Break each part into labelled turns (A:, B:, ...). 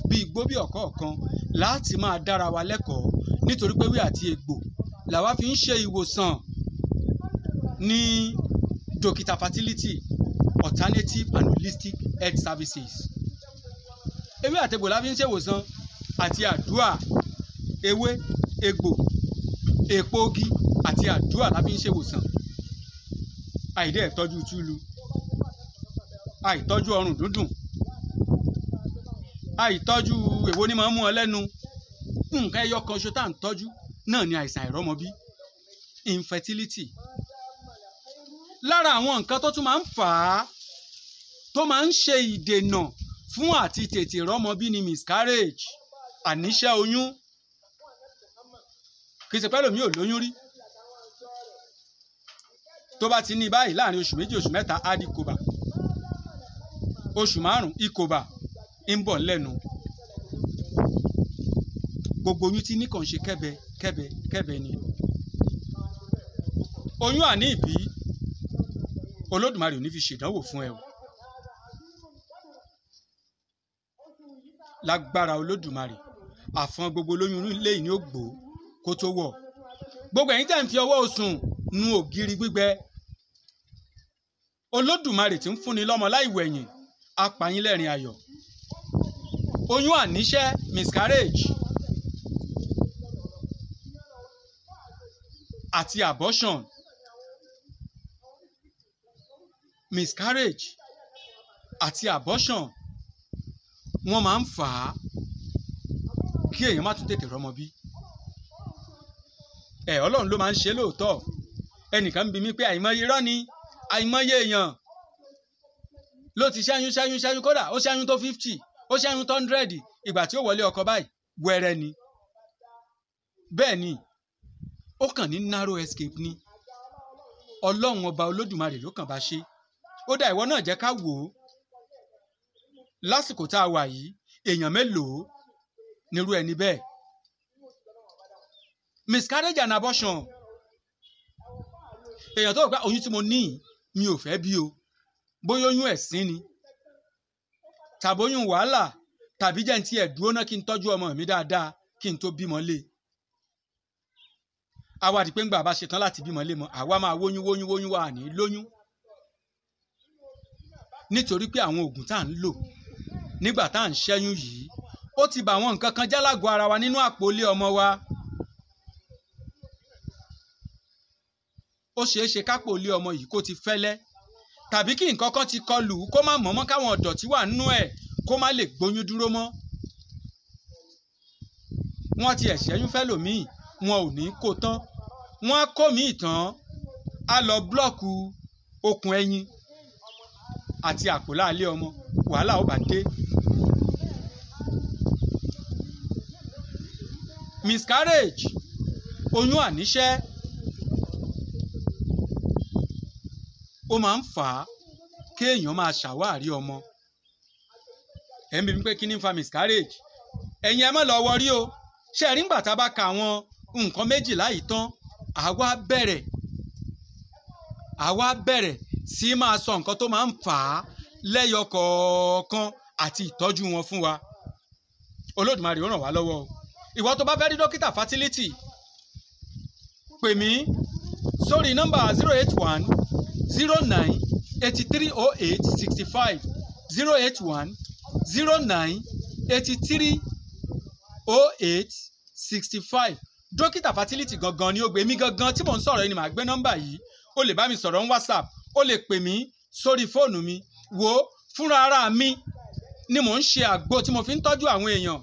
A: bí igbó bí ọ̀kọ̀ọ̀kan láti máa dára wa lẹ́kọ̀ọ́ nítorí pé wí àti egbò làwa fi ń ṣe ìwòsàn ní dókítà fertility alternative and holistic health services ewé àtegbò la fi ń ṣèwòsàn àti àdúà ewé egbò èpo ogi àti àdúà la fi ń ṣèwòsàn àìdẹ́ ìtọ́jú túlu àìtọ́jú ọrùn dúndùn àìtọ́jú èwo ni máa ń mú ọ lẹ́nu nǹkan ẹyọ kan ṣo tá à ń tọ́jú náà ni àìsàn àìrọ́mọbí infertility lára àwọn nǹkan tó tún máa ń fà á tó máa ń ṣe ìdènà fún àti tètè rọ́mọbí ni miscarriage àníṣẹ́ oyún kì í ṣe pẹ́ lómi ò lóyún rí tó bá ti ní báyìí láàrin oṣù méjì oṣù mẹ́ta á di kòbà oṣù márùn ìkòbà ń bọ̀ lẹ́nu gbogbo oyún tí nìkan ṣe kẹ́bẹ kẹ́bẹ kẹ́bẹ ni oyún àní ìbí olódùmarè ò ní fi ṣèdánwò fún ẹ o lágbára olódùmarè àfọn gbogbo olóyún ilé yìí ni ó gbó kó tó wọ̀ gbogbo ẹ̀yin tẹ́ ń fi ọwọ́ osùn nu ògiri gbígbẹ olódùmarè tí ń fúnni lọ́mọ láì wẹ̀yìn apàyín lẹ́rìn ayọ̀ oyún àníṣẹ́ miscarriage àti abortion miscarriage àti abortion wọ́n máa ń fà á kí èèyàn má tún tètè rọ́mọ bí ẹ ọlọ́run ló máa ń ṣe lóòótọ́ ẹnìkan ń bi mí pé àìmọye irọ́ ni àìmọye èèyàn ló ti ṣẹ́yún ṣẹ́yún ṣẹ́yún kódà ó ṣẹ́yún tó fifty ó ṣẹ́yún tó hundred ìgbà tí ó wọlé ọkọ báyìí wẹ́rẹ́ ni bẹ́ẹ̀ ni ó kàn ní narrow escape ni ọlọ́run ọba olódùmarè ló kàn bá ṣe ó dá ìwọ náà jẹ́ ká wò ó lásìkò tá a wà yìí èèyàn mélòó nírú ẹni bẹ́ẹ̀ miscarriage and abortion èèyàn tó gbà oyún tí mo ní mi ò fẹ́ bí o bóyá oyún ẹ̀sín ni tàbí oyún wàhálà tàbí jẹ́ ní tiẹ̀ dúró náà kí n tọ́jú ọmọ mi dáadáa kí n tó bímọ lé àwa di pé ńgbà bá ṣetán láti bímọ lé mọ àwa máa wóyún wóyún wóyún wà ní lóyún nítorí pé àwọn oògùn tá à ń lò nígbà tá à ń ṣẹ́yún yìí ó ti bà àwọn nǹkan kan jálágọ̀ ara wa nínú àpòlé ọmọ wa ó ṣeé ṣe kápò ilé ọmọ yìí kó ti fẹ́lẹ́ tàbí kí nǹkan kan ti kọlù kó má mọ̀mọ́ káwọn ọ̀dọ̀tí wà nínú ẹ̀ kó má lè gbóyún dúró mọ́ wọ́n ti ẹ̀ṣẹ́yún fẹ́ lòmíì wọn ò ní kó tán wọ́n á kó míì tán á lọ búlọ́ọ̀kù okùn ẹyin àti àpò láàlé ọmọ wàhálà ó bá dé. miscarriage oyún àníṣẹ́ ó máa ń fà á kéèyàn máa ṣàwárí ọmọ ẹ̀ ń bí mi pé kí ni ń fa miscarriage ẹ̀yin ẹ má lọ wọrí o ṣe rí ńgbà tá a bá ka àwọn nǹkan méjìlá yìí tán àwa bẹ̀rẹ̀ àwa bẹ̀rẹ̀ sí máa sọ nǹkan tó máa ń fà á lẹ́yọ kọ̀ọ̀kan àti ìtọ́jú wọn fún wa olódùmarè ó ràn wá lọ́wọ́ o ìwọ tó bá fẹ́ rí dókítà fertility pè mí sórí nọ́mbà zero eight one zero nine eighty three oh eight sixty five zero eight one zero nine eighty three oh eight sixty five dókítà fertility gangan ni ó gbé mi gangan tí mò ń sọ̀rọ̀ yìí ni màá gbé nọ́mbà yìí o lè bá mi sọ̀rọ̀ ní whatsapp o lè pè mí sórí fóònù mi wò ó fúnra ara mi ni mò ń ṣe àgbo tí mo fi ń tọ́jú àwọn èèyàn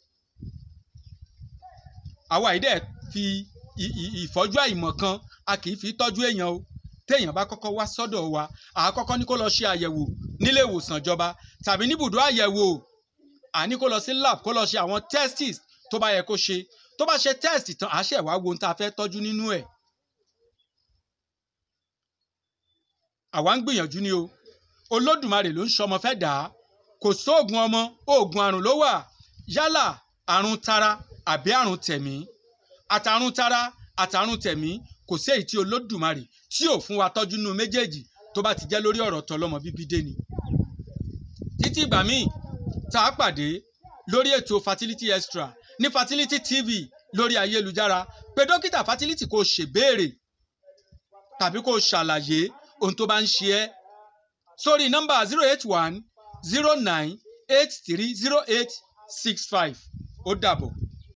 A: àwa yìí dẹ̀ fi ìfọ́jú àìmọ̀ kan a kì í fi tọ́jú èèyàn o téèyàn bá kọ́kọ́ wá sọ́dọ̀ wa àkọ́kọ́ ní kó lọ ṣe àyẹ̀wò nílé ìwòsàn ìjọba tàbí níbùdó àyẹ̀wò àní kó lọ sí lab kó lọ ṣe àwọn testis tó bá yẹ kó ṣe tó bá ṣe test tán àṣẹ wàá wo ohun tá a fẹ́ tọ́jú nínú ẹ̀. àwa ń gbìyànjú ni o olódùmarè ló ń ṣọmọ fẹ́ dà á kò sóògùn ọmọ oògùn àrùn ló wà yálà àrùn tara àbí àrùn tẹ̀mí àtàrùn tara àtàrùn tẹ̀mí kò sí èyí tí olódùmarè tí ò fún wa tọ́jú nínú méjèèjì tó bá ti jẹ́ lórí ọ̀rọ̀ tọlọ́mọ bíbí dé ni. títí ìgbà míì tá a pàdé lórí ètò fertility extra ní fertility tv lórí ayélujára pé dókítà fertility kò ṣèbéèrè tàbí kò ṣàlàyé ohun tó bá ń ṣe ẹ́ sórí nọ́mbà zero eight one zero nine eight three zero eight six five ó dàbọ̀.